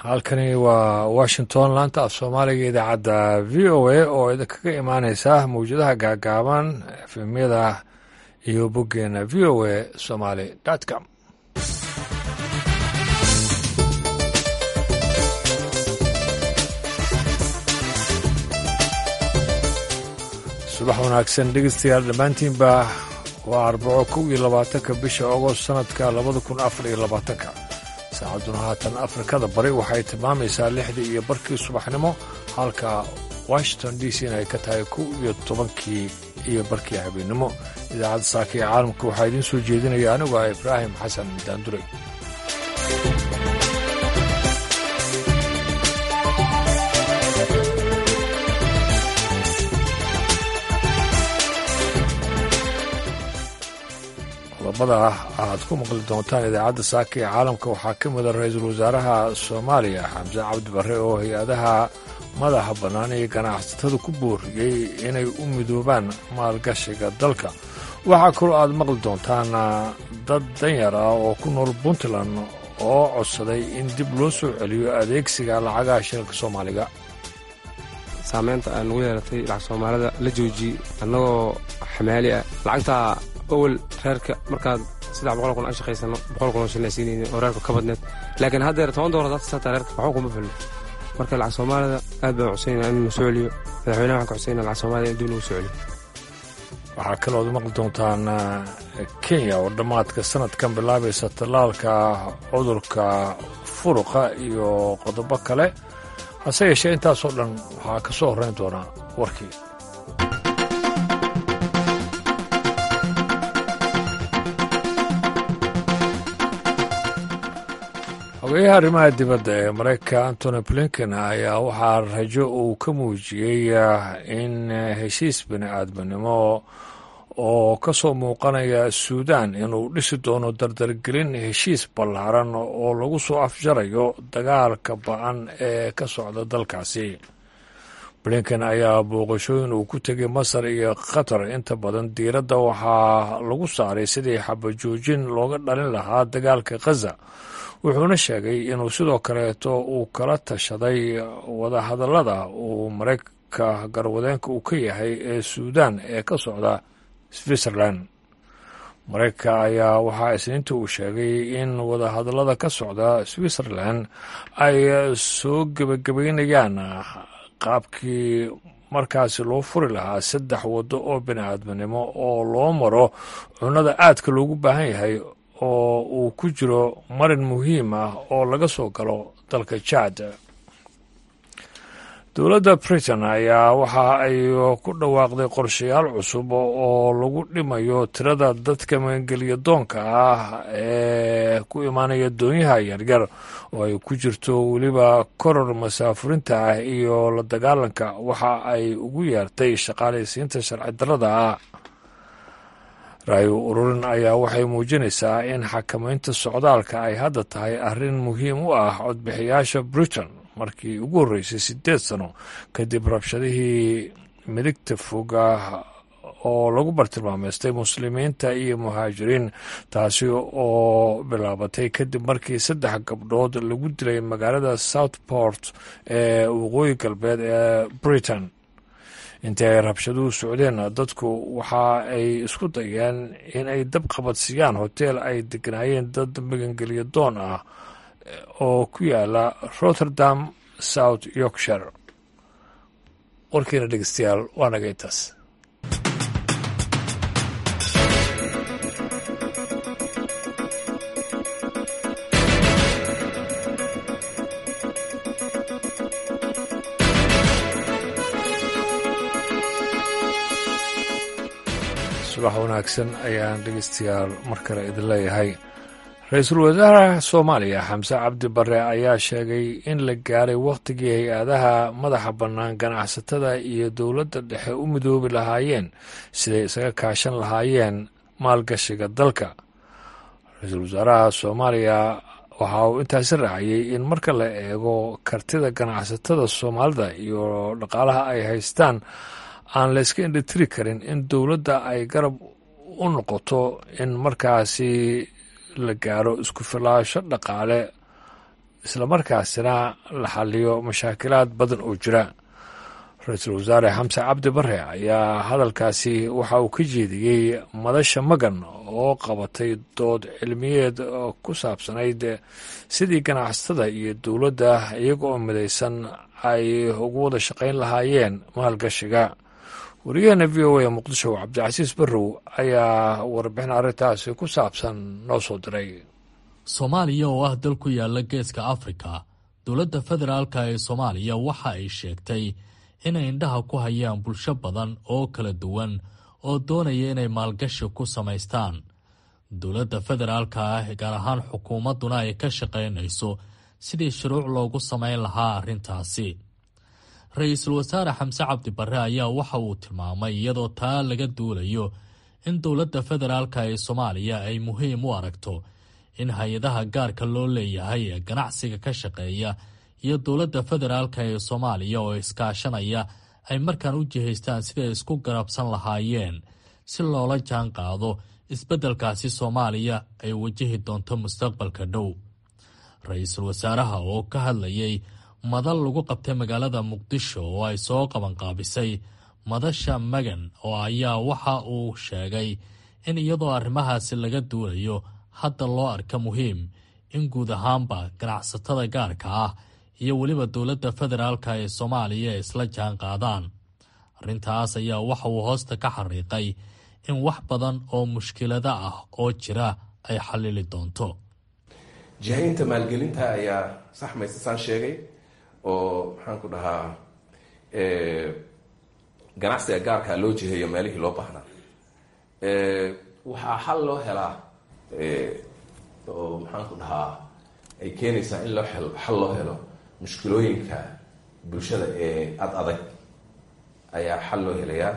halkani waa washington laanta af soomaaliga idaacadda v o a oo idinkaga imaaneysa mawjadaha gaagaaban efemyada iyo boggeena v o a somaly com subax wanaagsan dhegeystayaal dhammaantiinba waa arbaco kow iyo labaatanka bisha agost sanadka labada kun afar iyo labaatanka saacadduna haatan afrikada bari waxay tilmaamaysaa lixdii iyo barkii subaxnimo halka washington d c na ay ka tahay kow iyo tobankii iyo barkii habeennimo idaacadda saaka ee caalamka waxaa idiin soo jeedinaya anigu ah ibraahim xasan daanduray qodobada aad ku maqli doontaan idaacadda saaka ee caalamka waxaa ka mida ra-iisul wasaaraha soomaaliya xamse cabdi barre oo hay-adaha madaxa bannaan iyo ganacsatada ku booriyey inay u midoobaan maalgashiga dalka waxaa kaloo aad maqli doontaan dad danyar ah oo ku nool puntland oo codsaday in dib loo soo celiyo adeegsiga lacagaha shilka soomaaliga saameynta aan ugu yeelatay lacag soomaalida la joojiyey annagoo xamaali ah lacagtaa owel reerka markaad saddex boqol kun aan shaqaysano boqol kun oo shilin ay siinayni oo reerka ka badneed laakiin haddeer toban doolar dadka sataa reerka waxba kuma filno marka lacag soomaalida aad baan codsaynaa in soo celiyo madaxweynaha waxaan ka codsaynaa lacag soomaalida in dib lagu soo celiyo waxaa kalooad maqli doontaan kenya oo dhammaadka sanadkan bilaabaysa tallaalka cudurka furuqa iyo qodobo kale hase yeeshee intaasoo dhan waxaa ka soo horrayn doonaa warkii xogeyaha arrimaha dibadda ee maraykanka antony blinken ayaa waxaa rajo uu ka muujiyey in heshiis bini aadminimo oo ka soo muuqanaya suudan inuu dhisi doono dardargelin heshiis ballaaran oo lagu soo afjarayo dagaalka ba-an ee ka socda dalkaasi blinken ayaa booqashooyin uu ku tegay masar iyo qatar inta badan diiradda waxaa lagu saaray sidii xabajoojin looga dhalin lahaa dagaalka khaza wuxuuna sheegay inuu sidoo kaleeto uu kala tashaday wadahadallada uu maraykanka garwadeenka uu ka yahay ee suudan ee ka socda switzerland maraykanka ayaa waxaa isniinta uu sheegay in wadahadallada ka socda switzerland ay soo gebagabaynayaan qaabkii markaasi loo furi lahaa saddex waddo oo bini aadminimo oo loo maro cunnada aadka loogu baahan yahay oo uu ku jiro marin muhiim ah oo laga soo galo dalka jaad dowladda britain ayaa waxa ay ku dhawaaqday qorshayaal cusub oo lagu dhimayo tirada dadka maangeliya doonka ah ee ku imaanaya doonyaha yaryar oo ay ku jirto weliba koror masaafurinta ah iyo la dagaalanka waxa ay ugu yeertay shaqaalaysiinta sharci darrada ah raayo ururin ayaa waxay muujinaysaa in xakamaynta socdaalka ay hadda tahay arrin muhiim u ah codbixiyaasha britain markii ugu horreysay siddeed sano kadib rabshadihii midigta fog ah oo lagu bartilmaameystay muslimiinta iyo muhaajiriin taasi oo bilaabatay kadib markii saddex gabdhood lagu dilay magaalada southport ee waqooyi galbeed ee britain intii ay rabshaduhu socdeen dadku waxa ay isku dayeen in ay dab qabadsiiyaan hoteel ay deganaayeen dad magangeliya doon ah oo ku yaala rotterdam south yorkshire warkiina dhegeystayaal waa naga intaas subax wanaagsan ayaan dhegeystayaal mar kale idin leeyahay ra-iisul wasaaraha soomaaliya xamse cabdi barre ayaa sheegay in la gaaray wakhtigii hay-adaha madaxa bannaan ganacsatada iyo dowladda dhexe u midoobi lahaayeen siday isaga kaashan lahaayeen maalgashiga dalka ra-iisul wasaaraha soomaaliya waxa uu intaasi raaciyey in marka la eego kartida ganacsatada soomaalida iyo dhaqaalaha ay haystaan aan la iska indhatiri karin in dowladda ay garab u noqoto in markaasi la gaaro isku filaasho dhaqaale islamarkaasina la xaliyo mashaakilaad badan oo jira ra-iisul wasaare xamse cabdi bare ayaa hadalkaasi waxa uu ka jeediyey madasha magan oo qabatay dood cilmiyeed ku saabsanayd sidii ganacsatada iyo dowladda iyaga oo midaysan ay ugu wada shaqayn lahaayeen maalgashiga wariyaheena v o a muqdisho cabdicasiis barrow ayaa warbixin arrintaasi ku saabsan noo soo diray soomaaliya oo ah dal ku yaala geeska afrika dowladda federaalka ee soomaaliya waxa ay sheegtay inay indhaha ku hayaan bulsho badan oo kala duwan oo doonaya inay maalgashi ku samaystaan dowladda federaalka ah gaar ahaan xukuumadduna ay ka shaqaynayso sidii shuruuc loogu samayn lahaa arrintaasi ra-iisul wasaare xamse cabdi barre ayaa waxa uu tilmaamay iyadoo taa laga duulayo in dowladda federaalka ee soomaaliya ay muhiim u aragto in hay-adaha gaarka loo leeyahay ee ganacsiga ka shaqeeya iyo dowladda federaalka ee soomaaliya oo iskaashanaya ay markaan u jihaystaan siday isku garabsan lahaayeen si loola jaan qaado isbeddelkaasi soomaaliya ay wajahi doonto mustaqbalka dhow ra-iisul wasaaraha oo ka hadlayay madal lagu qabtay magaalada muqdisho oo ay soo qabanqaabisay madasha magan oo ayaa waxa uu sheegay in iyadoo arrimahaasi laga duulayo hadda loo arka muhiim in guud ahaanba ganacsatada gaarka ah iyo weliba dowladda federaalka ee soomaaliya isla jaan qaadaan arrintaas ayaa waxa uu hoosta ka xariiqay in wax badan oo mushkilada ah oo jira ay xallili doonto jihaynta maalgelinta ayaa saxmaysa saan sheegay oo maxaan ku dhahaa ganacsiga gaarkaa loo jiheeyo meelihii loo baahnaa waxaa xal loo helaa oo maxaan ku dhahaa ay keenaysaa in loo helo xal loo helo mushkilooyinka bulshada ee ad adag ayaa xal loo helayaa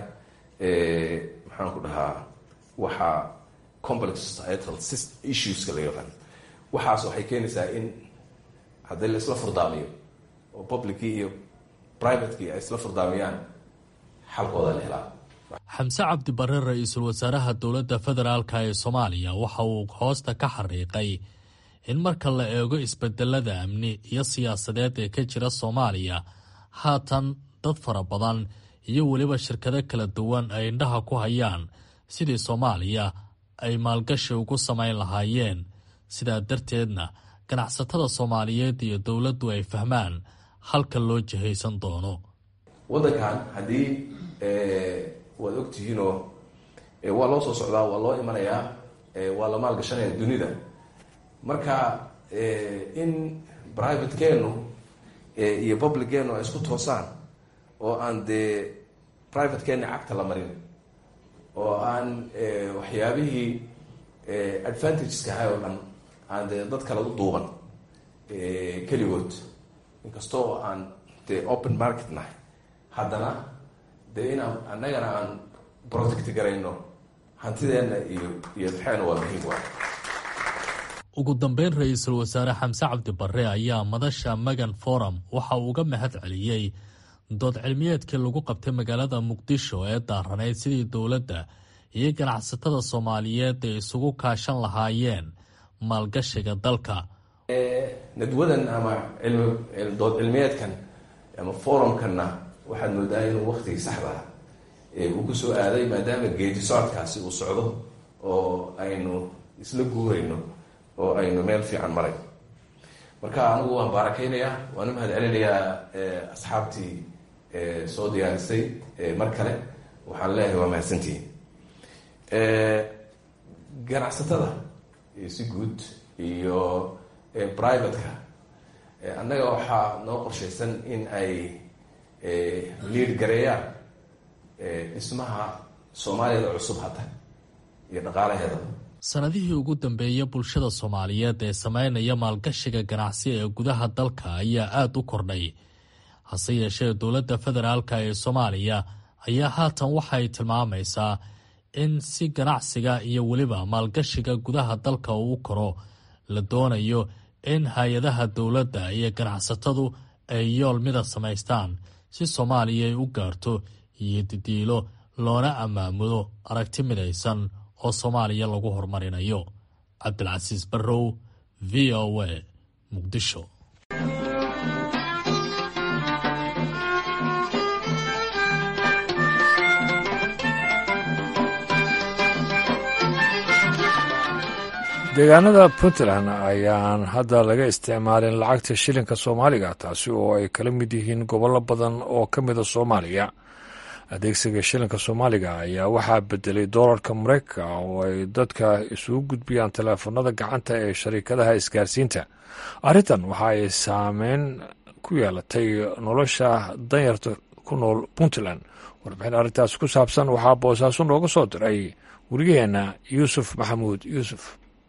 maxaan ku dhahaa waxaa complex societal issueska la yaqaan waxaas waxay keenaysaa in haddii la isla furdaamiyo oo publickii iyo privatekii ay isla furdaamiyaan xalkooda la helaa xamse cabdi barre ra-iisul wasaaraha dowladda federaalka ee soomaaliya waxa uu hoosta ka xariiqay in marka la eego isbedelada amni iyo siyaasadeed ee ka jira soomaaliya haatan dad fara badan iyo weliba shirkado kala duwan ay indhaha ku hayaan sidii soomaaliya ay maalgashi ugu samayn lahaayeen sidaa darteedna ganacsatada soomaaliyeed iyo dowladdu ay fahmaan halka loo jihaysan doono waddankan haddii waad ogtihiinoo waa loo soo socdaa waa loo imanayaa waa la maalgashanaya dunida marka in privatekeenu iyo publiceenu ay isku toosaan oo aan dee privatekeeni cagta la marin oo aan waxyaabihii advantageska ahay oo dhan aan dee dad kale u duuban keligood inkastoo aan dee open market nahay haddana dee inaan annagana aan protect garayno hantideenna iyo iyo maxeena waa muhiim waa ugu dambeyn ra-iisul wasaare xamse cabdi barre ayaa madasha magan forum waxa uu uga mahad celiyey dood cilmiyeedkii lagu qabtay magaalada muqdisho ee daaranayd sidii dowladda iyo ganacsatada soomaaliyeed ay isugu kaashan lahaayeen maalgashiga dalka nadwadan ama dood cilmiyeedkan ama forumkanna waxaad moodaa inuu waktigii saxda uu ku soo aaday maadaama geedi socodkaasi uu socdo oo aynu isla guurayno oo aynu meel fiican maray marka anigu waan baarakeynayaa waan u mahad celinayaa asxaabtii soo diyaarisay mar kale waxaan leeyahay waa mahadsantihiin ganacsatada si guud iyo privateka annaga waxaa noo qorshaysan in ay liid gareeyaan dhismaha soomaaliyada cusub hadda iyo dhaqaalaheeda sanadihii ugu dambeeya bulshada soomaaliyeed ee sameynaya maalgashiga ganacsi ee gudaha dalka ayaa aada u kordhay hase yeeshee dowladda federaalka ee soomaaliya ayaa haatan waxay tilmaamaysaa in si ganacsiga iyo weliba maalgashiga gudaha dalka uu koro la doonayo in hay-adaha dowladda iyo ganacsatadu ay yool mida samaystaan si soomaaliya ay u gaarto iyo didiilo loona ammaamudo aragti midaysan oo soomaaliya lagu horumarinayo cabdilcasiis barrow v o a muqdisho deegaanada puntland ayaan hadda laga isticmaalin lacagta shilinka soomaaliga taasi oo ay kala mid yihiin gobollo badan oo ka mida soomaaliya adeegsiga shilinka soomaaliga ayaa waxaa bedelay doolarka mareykanka oo ay dadka isugu gudbiyaan teleefanada gacanta ee shariikadaha isgaarsiinta arrintan waxa ay saameyn ku yeelatay nolosha danyarta ku nool puntland warbixin arrintaas ku saabsan waxaa boosaaso nooga soo diray wariyaheenna yuusuf maxamuud yuusuf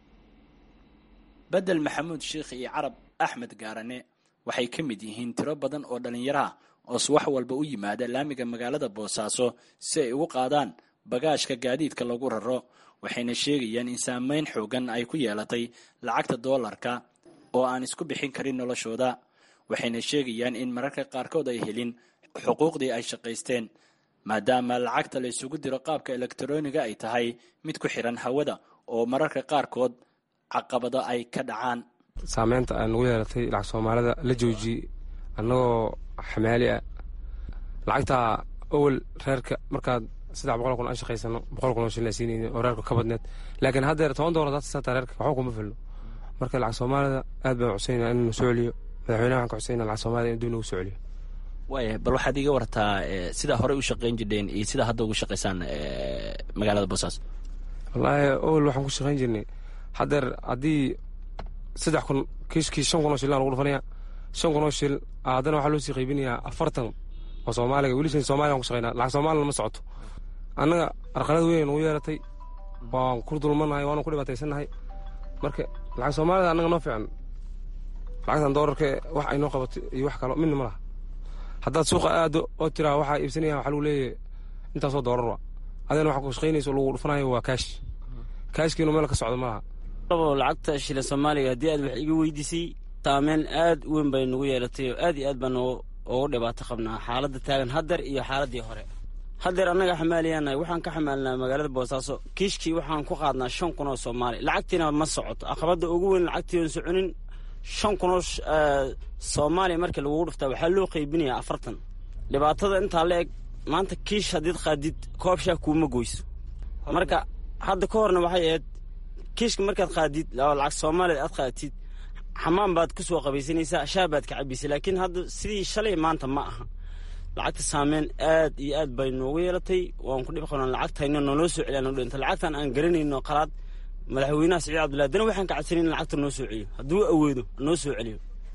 bedel maxamuud sheikh iyo carab axmed gaarane waxay ka mid yihiin tiro badan oo dhallinyaraha oo subax walba u yimaada laamiga magaalada boosaaso si ay ugu qaadaan bagaashka gaadiidka lagu raro waxayna sheegayaan in saameyn xoogan ay ku yeelatay lacagta doolarka oo aan isku bixin karin noloshooda waxayna sheegayaan in mararka qaarkood ay helin xuquuqdii ay shaqaysteen maadaama lacagta la isugu diro qaabka elektroniga ay tahay mid ku xiran hawada oo mararka qaarkood caqabado ay ka dhacaan saameynta aan nagu yeelatay lacag soomaalida la joojiyey annagoo xamaali ah lacagtaa owel reerka markaad saddex boqol kun aan shaqaysano boqol kun oo shilin siinayni oo reerka ka badneed laakiin haddeer toban doolar hada saataa reerka waxba kuma filno marka lacag soomaalida aad baan cusayna inuu soo celiyo madaxweynaha waxaan ka cusayna lacag soomaalida in dib nagu soo celiyo waaya bal waxaad iga wartaa sidaa horey u shaqayn jirdheen iyo sidaa hadda ugu shaqaysaan magaalada boosaaso wallaahi owel waxaan ku shaqayn jirnay haddeer haddii saddex kun kiiskii shan kun oo shilin lagu dhufanaya shan kun oo shil haddana waxaa loo sii qaybinayaa afartan oo soomaaliga weli shan soomaaliya waan ku shaqaynaa lacag soomaalina ma socoto annaga arqalad weyn nagu yeeratay waan ku dulmanahay waanu ku dhibaataysannahay marka lacag soomaalida annaga noo fiican lacagtan doolarka wax ay noo qabato iyo wax kalo midna ma laha haddaad suuqa aado oo tiraa waxaa iibsanaya waxaa lagu leeyahay intaasoo doolar wa adina waxa ku shaqaynayso lagu dhufanayo waa kaash kaashkiinu meel ka socdo ma laha lacagta shilin soomaaliga haddii aad wax iga weydiisay saameyn aad u weyn bay nagu yeelatay oo aad iyo aad baan ugu dhibaato qabnaa xaaladda taagan haddeer iyo xaaladdii hore haddeer annaga xamaaliyaanahay waxaan ka xamaalinaa magaalada boosaaso kiishkii waxaan ku qaadnaa shan kun oo soomaali lacagtiina ma socoto aqabadda ugu weyn lacagtii oon soconin shan kun oo soomaaliya markii lagugu dhuftaa waxaa loo qaybinayaa afartan dhibaatada intaa la eg maanta kiish haddiid qaadid koob shaah kuuma goyso marka hadda ka horna waxay ahayd kiishka markaad qaadid lacag soomaalida aad qaatid xamaan baad ku soo qabaysanaysaa shaah baad ka cabaysa laakiin hadda sidii shalay maanta ma aha lacagta saameyn aad iyo aad bay noogu yeelatay waan ku dhib qabnaa lacagtayna nooloo soo celiya noo dhinta lacagtan aan garanayno qalaad madaxweynaha siciid cabdullahi dana waxaan ka cadsanin in lacagta noo soo celiyo hadduu awoodo noo soo celiyo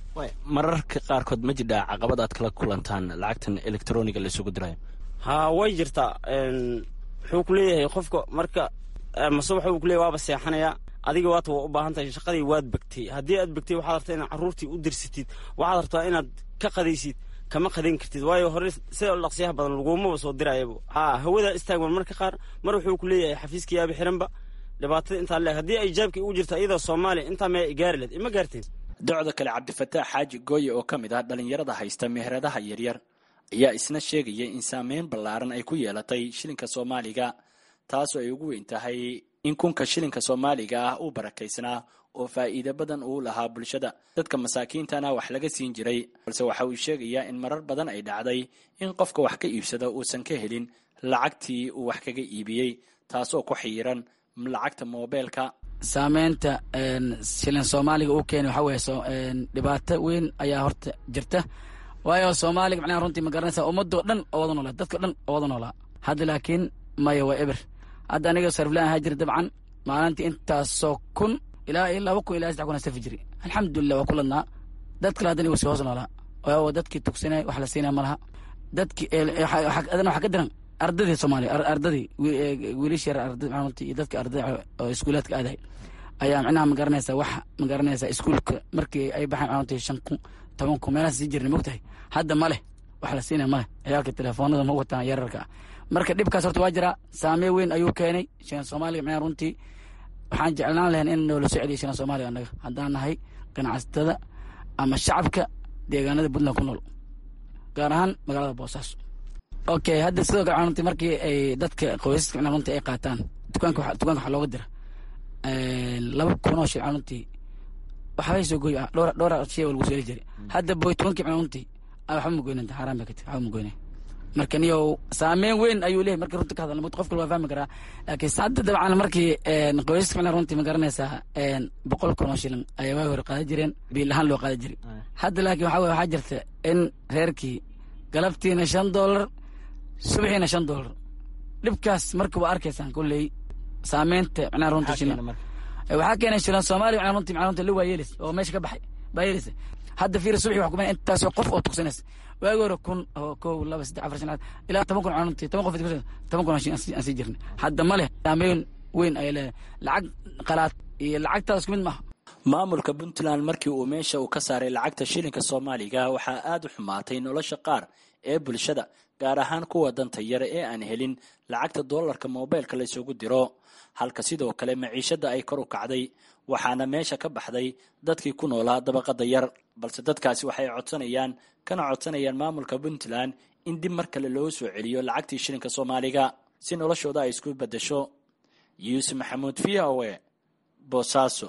mararka qaarkood ma jidhaa caqabad aad kala kulantaan lacagtan elektroniga la isugu dirayo haa way jirtaa wuxuu ku leeyahay qofka marka mase waxuu ku leeyahy waaba seexanayaa adiga waata waa u baahan tahay shaqadii waad begtay haddii aad begtay waxaad rabtaa inaad carruurtii u dirsatid waxaad rabtaa inaad ka qadaysid kama qadayn kartid waayo hore sida dhaqsiyaha badan lagumaba soo dirayaba haa hawadaa istaagman marka qaar mar wuxuu ku leeyahay xafiiska yaaba xiranba dhibaatada intaa leeg haddii ay jaabkii ugu jirta iyadoo soomaaliya intaa maya gaari leed ima gaarteen docda kale cabdifataax xaaji gooye oo ka mid ah dhallinyarada haysta meheradaha yaryar ayaa isna sheegaya in saameyn ballaaran ay ku yeelatay shilinka soomaaliga taasoo ay ugu weyn tahay in kunka shilinka soomaaliga ah uu barakaysnaa oo faa'iido badan uu lahaa bulshada dadka masaakiintana wax laga siin jiray balse waxa uu sheegayaa in marar badan ay dhacday in qofka wax ka iibsada uusan ka helin lacagtii uu wax kaga iibiyey taasoo ku xiiran lacagta moobeelka saameynta shilin soomaaliga uu keenay waxaa weeye dhibaato weyn ayaa horta jirta waayo soomaaliga macnaha runtii ma garanaysaa ummadoo dhan oo wada noolaa dadka dhan oo wada noolaa hadda laakiin maya waa eber hadda aniga sarflaan ahaa jira dabcan maalintii intaasoo kun ilaa iyo laba kun ilaa saddex kun safi jiri alxamdulilah waa ku ladnaa dad kale haddana igu sii hoos noolaa waayo dadkii tugsanay wax la siinaya ma laha dadkii adana waxaa ka diran ardadii soomaaliya ardadii wiilish yar arda runtii iyo dadka ardada oo iskuulaadka aadahay ayaa macnaha ma garanaysaa wax ma garanaysaa iskuulka markii ay baxaan runtii shan kun toban kun meelaha sii jirnay mogtahay hadda ma leh wax la siinaya ma leh ciyaalka telefoonada ma wataan yararka ah marka dhibkaas horta waa jiraa saamee weyn ayuu keenay shilan soomaaliga macnaha runtii waxaan jeclaan lahayn in noola soo celiyo shilan soomaaliga annaga haddaan nahay ganacsatada ama shacabka deegaanada puntland ku nool gaar ahaan magaalada boosaaso okay hadda sidoo kale runtii markii ay dadka qoysaska macnaha runtii ay qaataan dukaanka dukaanka waxaa looga dira laba kun oo shil runtii waxbay soo goy dhowr dhowr shay lagu soo heli jiray hadda boy tobankii macnaha runtii waxba ma goynanta xaaraan bay ka tahay waxba ma goynay marka niyo saameyn weyn ayuu leeyahy markii runta ka hadalna mut qofka waa fahmi karaa laakiin hadda dabcan markii qoysaska macnaa runtii ma garanaysaa boqol kun oo shilin ayaa waagi hore qaadan jireen biil ahaan loo qaadan jiray hadda laakiin waxaa weye waxaa jirta in reerkii galabtiina shan doolar subaxiina shan doolar dhibkaas marka waa arkaysaan kulley saameynta macnaha runta shilin waxaa keenay shilan soomaaliya macnaa runtii macnaa runta la waayeelis oo meesha ka baxay baa yeelisa hadda fiir subaxi wax kumana intaasoo qof oo tuksanaysa waagi hore kun oo kow laba saddex afar shanaad ilaa toban kun cununtii toban qof toban kun aan sii jirnay hadda ma leh saameyn weyn ay leedahay lacag qalaad iyo lacagtaada isku mid maaha maamulka puntland markii uu meesha uu ka saaray lacagta shilinka soomaaliga waxaa aada u xumaatay nolosha qaar ee bulshada gaar ahaan kuwa danta yare ee aan helin lacagta doolarka moobeylka laysugu diro halka sidoo kale maciishada ay kor u kacday waxaana meesha ka baxday dadkii ku noolaa dabaqada yar balse dadkaasi waxay codsanayaan kana codsanayaan maamulka puntland in dib mar kale loo soo celiyo lacagtii shilinka soomaaliga si noloshooda ay isku bedesho yuusuf maxamuud v o e boosaaso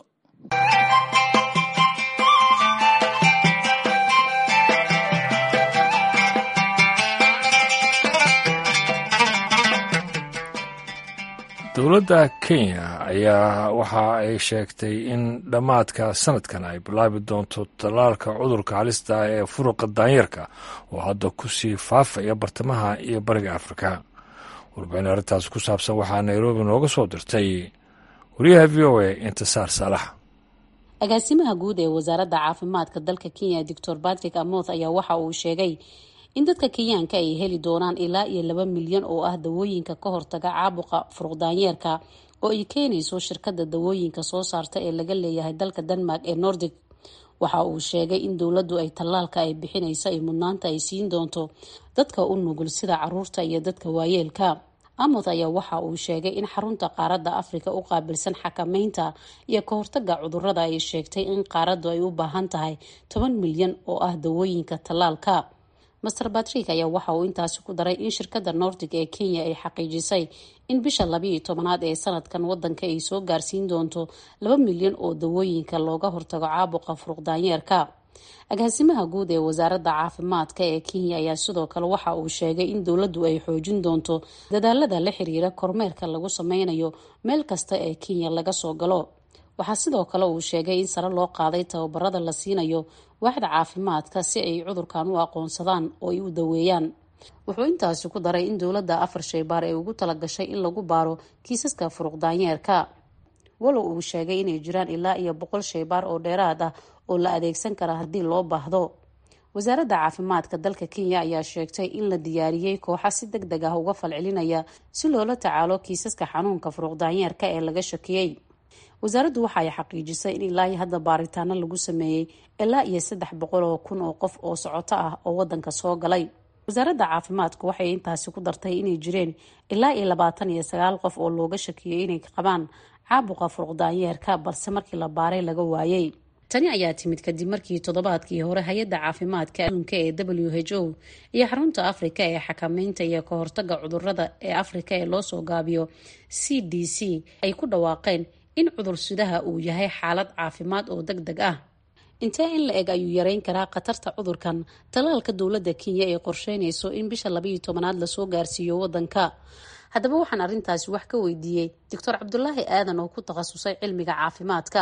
dowladda kenya ayaa waxa ay sheegtay in dhammaadka sanadkan ay bilaabi doonto tallaalka cudurka halista ah ee furuqa daanyarka oo hadda ku sii faafaya bartamaha iyo bariga afrika warbixin arrintaas ku saabsan waxaa nairobi nooga soo dirtay wariyaha v o a intisaar saalax agaasimaha guud ee wasaaradda caafimaadka dalka kenya doctor patrick amoth ayaa waxa uu sheegay in dadka kenyaanka ay heli doonaan ilaa iyo laba milyan oo ah dawooyinka ka hortaga caabuqa furuqdaanyeerka oo ay keenayso shirkadda dawooyinka soo saarta ee laga leeyahay dalka denmark ee nordic waxa uu sheegay in dowladdu ay tallaalka ay bixinaysa ay mudnaanta ay siin doonto dadka u nugul sida caruurta iyo dadka waayeelka amoth ayaa waxa uu sheegay in xarunta qaaradda afrika u qaabilsan xakameynta iyo ka hortaga cudurada ay sheegtay in qaaraddu ay u baahan tahay toban milyan oo ah dawooyinka tallaalka master batrick ayaa waxa uu intaasi ku daray in shirkadda nordic ee kenya ay xaqiijisay in bisha labiiyo tobanaad ee sanadkan wadanka ay soo gaarsiin doonto laba milyan oo dawooyinka looga hortago caabuqa furuqdaanyeerka agaasimaha guud ee wasaaradda caafimaadka ee kenya ayaa sidoo kale waxa uu sheegay in dowladdu ay xoojin doonto dadaalada la xiriira kormeerka lagu sameynayo meel kasta ee kenya laga soo galo waxaa sidoo kale uu sheegay in sare loo qaaday tababarada la siinayo waaxda caafimaadka si ay cudurkan u aqoonsadaan oo ay u daweeyaan wuxuu intaasi ku daray in dowladda afar shaybaar ay ugu talagashay in lagu baaro kiisaska furuqdaanyeerka walow uu sheegay inay jiraan ilaa iyo boqol shaybaar oo dheeraad ah oo la adeegsan kara haddii loo baahdo wasaaradda caafimaadka dalka kenya ayaa sheegtay in la diyaariyey kooxa si deg deg ah uga falcelinaya si loola tacaalo kiisaska xanuunka furuqdaanyeerka ee laga shakiyey wasaaraddu waxa ay xaqiijisay in ilaa iyo hadda baaritaano lagu sameeyey ilaa iyo saddex boqol oo kun oo qof oo socoto ah oo wadanka soo galay wasaaradda caafimaadku waxay intaasi ku dartay inay jireen ilaa iyo labaatan iyo sagaal qof oo looga shakiyey inay qabaan caabuqa furuqdaanyeerka balse markii la baaray laga waayey tani ayaa timid kadib markii toddobaadkii hore hay-adda caafimaadka adduunka ee w h o iyo xarunta afrika ee xakameynta iyo ka hortaga cudurada ee afrika ee loosoo gaabiyo c d c ay ku dhawaaqeen in cudur sidaha uu yahay xaalad caafimaad oo deg deg ah intee in la eg ayuu yareyn karaa khatarta cudurkan tallaalka dowladda kenya ee qorsheynayso in bisha labayo tobanaad lasoo gaarsiiyo wadanka haddaba waxaan arrintaasi wax ka weydiiyey doctor cabdulaahi aadan oo ku takhasusay cilmiga caafimaadka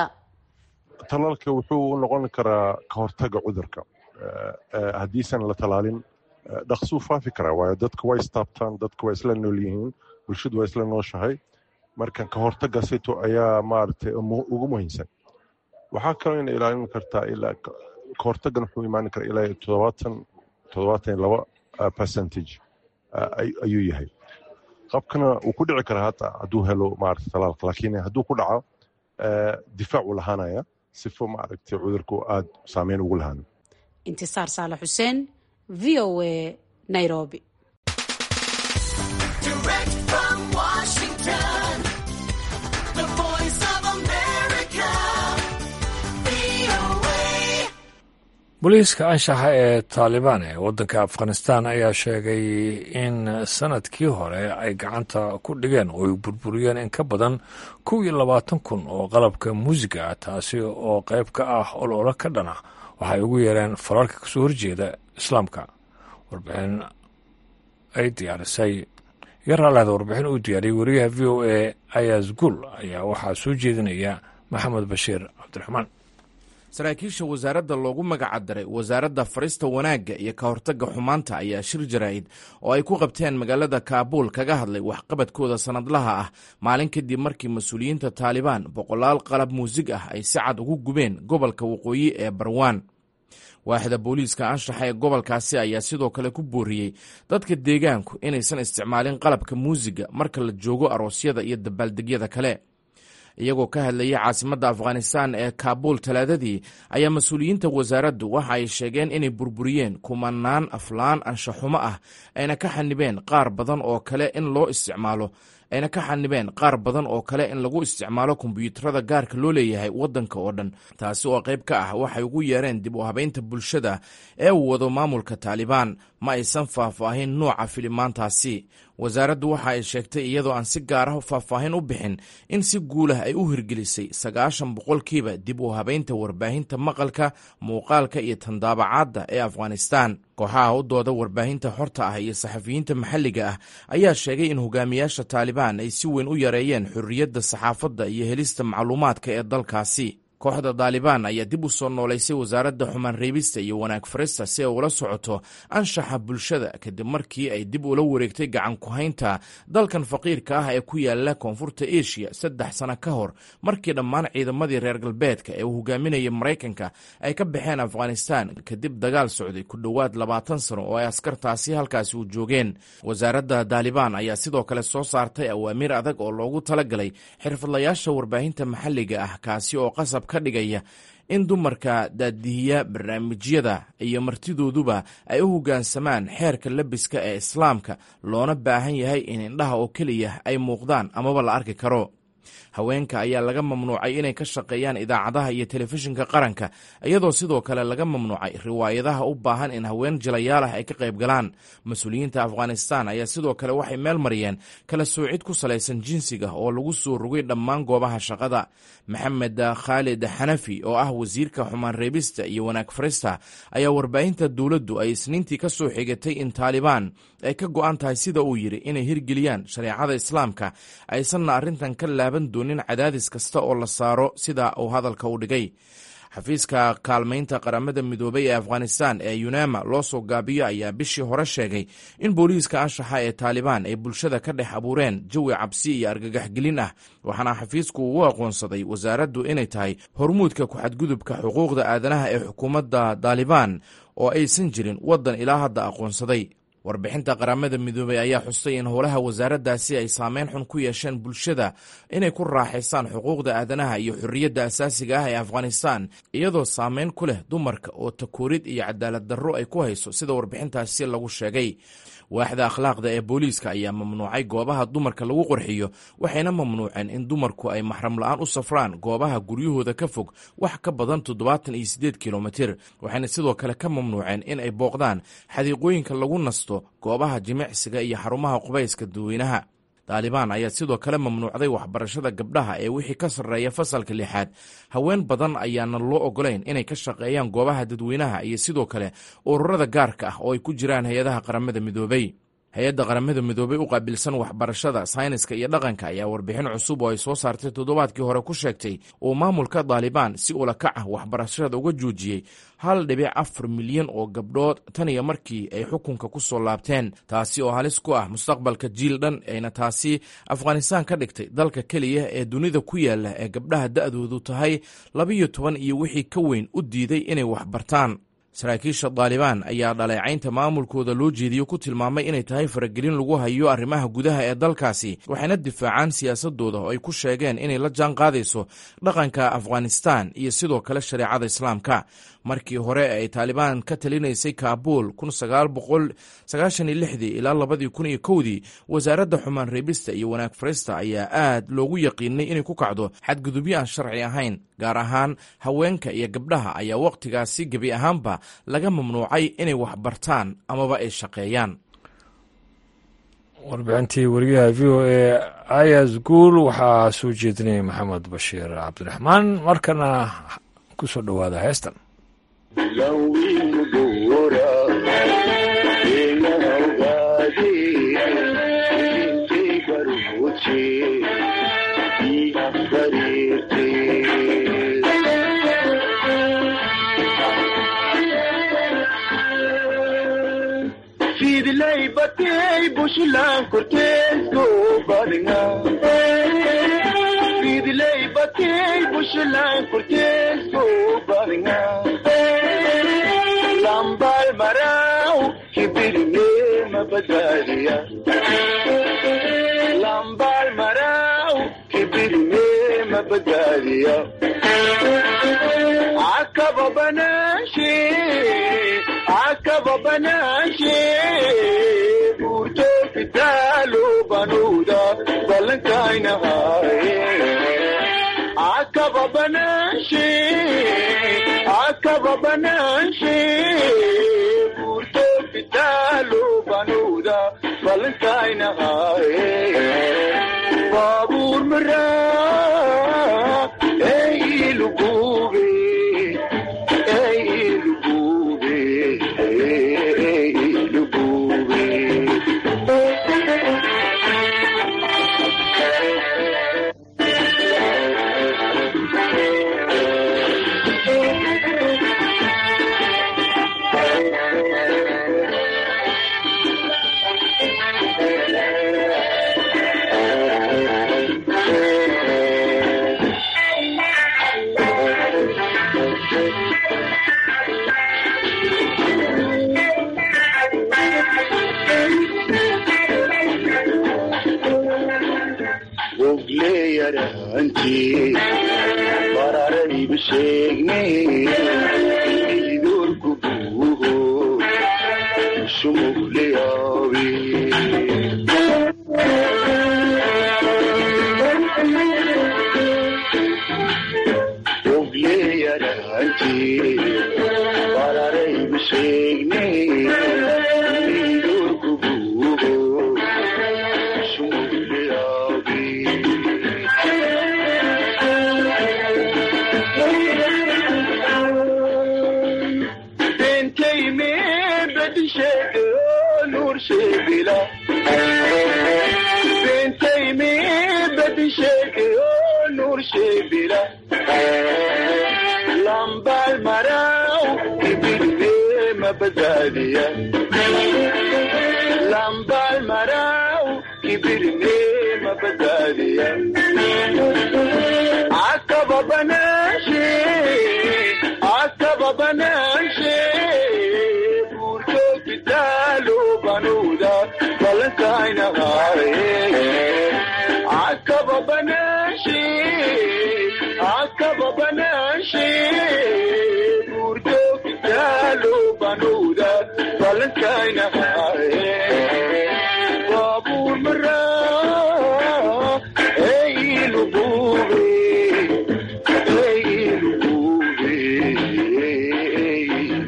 talaalka wuxuu noqon karaa ka hortaga cudurka haddiisan la talaalin dhaqsuu faafi karaa waayo dadka waa istaabtaan dadka waa isla nool yihiin bulshadu waa isla nooshahay marka ka hortaga sito ayaa maaragtay ugu muhiimsan waxaa kaloo ina ilaalin kartaa ilaa ka hortagan wuxuu imaan karaa ilaa toddobaatan toddobaatan laba percentage ayuu yahay qabkana wuu ku dhici karaa hata hadduu helo maaragtay talaalka laakiin hadduu ku dhaco difaac uu lahaanaya sifo maaragtay cudurku aada saameyn ugu lahaano intisaar saale xuseen v o a nairobi booliiska anshaxa ee taalibaan ee waddanka afghanistan ayaa sheegay in sanadkii hore ay gacanta ku dhigeen oo ay burburiyeen in ka badan kow iyo labaatan kun oo qalabka muusiga ah taasi oo qayb ka ah ololo ka dhana waxay ugu yeereen fararka kasoo horjeeda islaamka warbixin ay diyaarisay yaraalada warbixin uu diyaariyey wariyaha v o a ayaas gul ayaa waxaa soo jeedinaya maxamed bashiir cabdiraxmaan saraakiisha wasaaradda loogu magacadaray wasaaradda farista wanaagga iyo ka hortagga xumaanta ayaa shir jaraa'id oo ay ku qabteen magaalada kaabuul kaga hadlay waxqabadkooda sannadlaha ah maalin kadib markii mas-uuliyiinta taalibaan boqolaal qalab muusig ah ay si cad ugu gubeen gobolka waqooyi ee barwaan waaxda booliiska anshaxa ee gobolkaasi ayaa sidoo kale ku booriyey dadka deegaanku inaysan isticmaalin qalabka muusiga marka la joogo aroosyada iyo dabaaldegyada kale iyagoo ka hadlayay caasimadda afghanistan ee kaabuul talaadadii ayaa mas-uuliyiinta wasaaraddu waxa ay sheegeen inay burburiyeen kumanaan aflaan anshaxumo ah ayna ka xanibeen qaar badan oo kale in loo isticmaalo ayna ka xanibeen qaar badan oo kale in lagu isticmaalo kombiyuutarada gaarka loo leeyahay waddanka oo dhan taasi oo qayb ka ah waxay ugu yeereen dib u habaynta bulshada ee uu wado maamulka taalibaan ma aysan faahfaahin nooca filimaantaasi wasaaraddu waxa ay sheegtay iyadoo aan si gaar ah faahfaahin u bixin in si guulah ay u hirgelisay sagaashan boqolkiiba dib u habaynta warbaahinta maqalka muuqaalka iyo tandaabacaadda ee afghanistan kooxaha u dooda warbaahinta xorta ah iyo saxafiyiinta maxalliga ah ayaa sheegay in hogaamiyaasha taalibaan ay si weyn u yareeyeen xorriyadda saxaafadda iyo helista macluumaadka ee dalkaasi kooxda daalibaan ayaa dib u soo noolaysay wasaaradda xumaan reebista iyo wanaag farista si ay ula socoto anshaxa bulshada kadib markii ay dib ula wareegtay gacan ku-haynta dalkan faqiirka ah ee ku yaala koonfurta eshiya saddex sano ka hor markii dhammaan ciidamadii reer galbeedka ee uu hogaaminayay maraykanka ay ka baxeen afghanistan kadib dagaal socday ku dhowaad labaatan sano oo ay askartaasi halkaasi u joogeen wasaaradda daalibaan ayaa sidoo kale soo saartay awaamiir adag oo loogu talagalay xirfadlayaasha warbaahinta maxalliga ah kaasi oo qasab ka dhigaya in dumarka daadihiya barnaamijyada iyo martidooduba ay u hoggaansamaan xeerka labiska ee islaamka loona baahan yahay in indhaha oo keliya ay muuqdaan amaba la arki karo haweenka ayaa laga mamnuucay inay ka shaqeeyaan idaacadaha iyo telefishinka qaranka iyadoo sidoo kale laga mamnuucay riwaayadaha u baahan in haween jilayaal ah ay ka qayb galaan mas-uuliyiinta afghanistan ayaa sidoo kale waxay meel mariyeen kala soocid ku salaysan jinsiga oo lagu soo rogay dhammaan goobaha shaqada maxamed khaalid xanafi oo ah wasiirka xumaan reebista iyo wanaag farista ayaa warbaahinta dowladdu ay isniintii ka soo xigatay in taalibaan ay ka go-an tahay sida uu yidhi inay hirgeliyaan shareecada islaamka aysanna arrintan ka laaban doonin cadaadis kasta oo la saaro sida uu hadalka u dhigay xafiiska kaalmaynta qaramada midoobay ee afghanistan ee yunama loo soo gaabiyo ayaa bishii hore sheegay in booliiska anshaxa ee taalibaan ay bulshada ka dhex abuureen jawi cabsi iyo argagaxgelin ah waxaana xafiisku uu aqoonsaday wasaaraddu inay tahay hormuudka ku-xadgudubka xuquuqda aadanaha ee xukuumadda taalibaan oo aysan jirin waddan ilaa hadda aqoonsaday warbixinta qaramada midoobey ayaa xustay in howlaha wasaaraddaasi ay saameyn xun ku yeesheen bulshada inay ku raaxaystaan xuquuqda aadanaha iyo xorriyadda asaasiga ah ee afghanistan iyadoo saameyn ku leh dumarka oo takoorid iyo cadaalad darro ay ku hayso sida warbixintaasi lagu sheegay waaxda akhlaaqda ee booliiska ayaa mamnuucay goobaha dumarka lagu qorxiyo waxayna mamnuuceen in dumarku ay maxram la-aan u safraan goobaha guryahooda ka fog wax ka badan toddobaatan iyo siddeed kilomitir waxayna sidoo kale ka mamnuuceen in ay booqdaan xadiiqooyinka lagu nasto goobaha jimicsiga iyo xarumaha qubayska dadweynaha taalibaan ayaa sidoo kale mamnuucday waxbarashada gabdhaha ee wixii ka sarreeya fasalka lixaad haween badan ayaana loo ogolayn inay ka shaqeeyaan goobaha dadweynaha iyo sidoo kale ururada gaarka ah oo ay ku jiraan hay-adaha qaramada midoobey hay-adda qaramada midoobey u qaabilsan waxbarashada sayniska iyo dhaqanka ayaa warbixin cusub oo ay soo saartay toddobaadkii hore ku sheegtay uu maamulka daalibaan si ula kac ah waxbarashada uga joojiyey hal dhibic afar milyan oo gabdhood tan iyo markii ay xukunka ku soo laabteen taasi oo halis ku ah mustaqbalka jiil dhan ayna taasi afghanistan ka dhigtay dalka keliya ee dunida ku yaala ee gabdhaha da'doodu tahay labiyo toban iyo wixii ka weyn u diiday inay waxbartaan saraakiisha daalibaan ayaa dhaleecaynta maamulkooda loo jeediyo ku tilmaamay inay tahay faragelin lagu hayo arrimaha gudaha ee dalkaasi waxayna difaacaan siyaasadooda oo ay ku sheegeen inay la jaan qaadayso dhaqanka afghanistan iyo sidoo kale shareecada islaamka markii hore ay taalibaan ka talinaysay kaabuul ilaa labadii kun iyo kowdii wasaaradda xumaan reebista iyo wanaag farista ayaa aad loogu yaqiinay inay ku kacdo xadgudubyo aan sharci ahayn gaar ahaan haweenka iyo gabdhaha ayaa wakhtigaasi gebi ahaanba laga mamnuucay inay waxbartaan amaba ay shaqeeyaan warbixintii wariyaha v o e ayas guul waxaa soo jeedinayay maxamed bashiir cabdiraxmaan markana ku soo dhowaada heestan Lawin gura, ina hawgadi fidlay batay bushlan korteesko badinga fidlay batay bushlan korteesko badinga lambal marau kibirne mabadaliya lambal marau kibirne mabadaliya akaba banashe akaba banashe burto fitalo banuda balankaina haye akaba banashe akaba banashe burto fitalo banuda balankaina haye babur mara ey lugube ey lugube ey lugube ogleyaranti bararaybu sheegne idurku buuho shumugleyaabi ogleyaranti bararaybu sheegne idurku buuho shumugleyaabi bentay me bedi sheege nur sheegila bentay me bedi sheege nur sheegila lambal marau ibirbe mabadaliya lambal marau ibirbe mabadaliya akaba banashe akaba banashe burto kitalo banuda balankaina haye akaba banashe akaba banashe burto kitalo banuda balankaina haye babur mara ey lubube ey lubube ey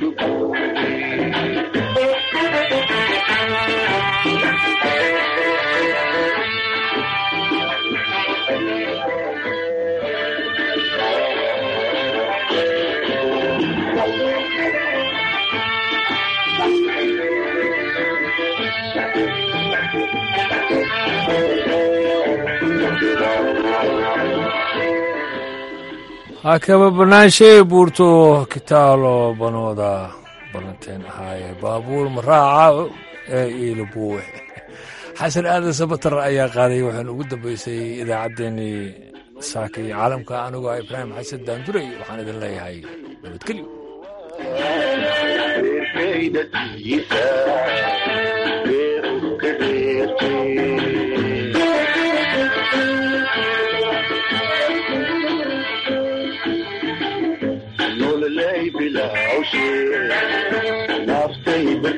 hakaba banaanshay buurto kitaalo banooda balanteen ahaaye baabuur maraaca ee iilabuwe xasan aadan sabatar ayaa qaaday waxaan ugu dambeysay idaacaddeenii saaka iyo caalamka anigoo ah ibraahim xasan daanduray waxaan idin leeyahay nabadgelyo beerkaydatiisa beeru ka dheertay nololay bilawshe naftay